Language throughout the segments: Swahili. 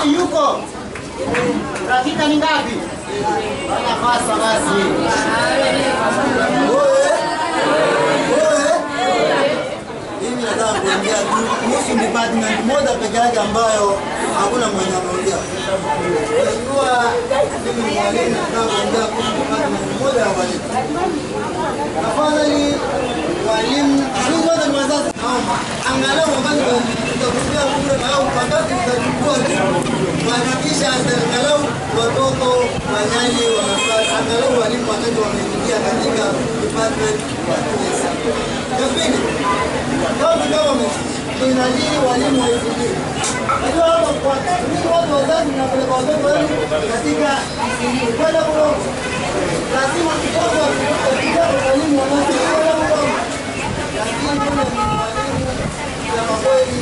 Nani yuko? Dakika ni ngapi? Nafasa basi. Oe. Oe. Mimi nataka kuongea tu kuhusu department moja peke yake ambayo hakuna mwenye anaongea. Mheshimiwa, mimi ni mwalimu nataka kuongea kuhusu department moja ya walimu. Tafadhali walimu, sisi wote ni wazazi, naomba angalau wakati tutakupigia kura na au wakati tutachukua kuhakikisha angalau watoto wanyali wanapata angalau walimu watatu wameingia katika department ya TSC. Ya pili, county government inalii walimu waifundie. Najua hapa kwa mimi watu wazazi mnapeleka watoto wenu katika kwenda kulongo. Lazima mtoto akifikia walimu wanacho kwenda kulongo. Lakini yule ni mwalimu kusema kweli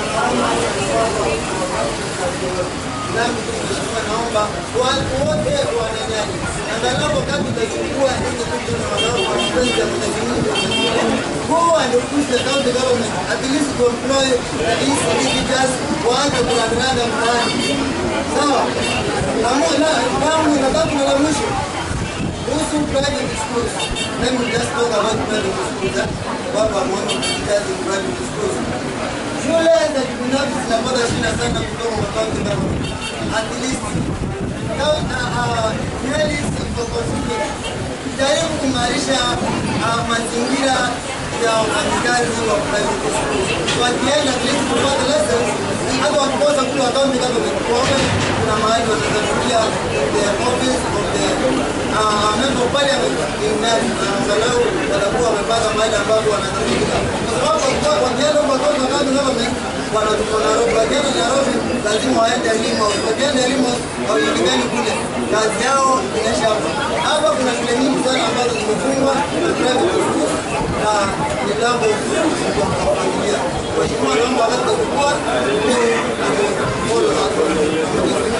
nami mheshimiwa, naomba watu wote wananyali, angalau wakati utachukua hizi kitu na wanao kwa mapenzi ya Mwenyezi Mungu, go and push the county government at least to employ at least teachers waanze kurandaranda mtaani, sawa? Na moja langu nataka kuna la mwisho kuhusu private schools. Let me just talk about private schools. eh. Watu wameona teachers in private schools. Shule za kibinafsi zinapata shida sana kutoka kwa county government. At least coun- uh, uh, Nyali Central Constituency jaribu kuimarisha uh, mazingira ya wafanyikazi wa private schools. Wakienda at least kupata lessons, hata wakikosa kule wa county government, waone kuna mahali watazafikia the office of the uh, member of parliament in Nyali, na angalau watakuwa wamepata mahali ambapo wanatafika, kwa sababu wakiwa- wakienda kwa watoto wa county government wanatoka Nairobi, wakienda Nairobi lazima waende elimu, wakienda elimu hawajulikani kule, kazi yao inaisha hapa. Hapa kuna shule nyingi sana ambazo zimefungwa na private schools na ni jambo kwa kufuatilia. Mheshimiwa, naomba wakati wa kukua, mimi na follow up.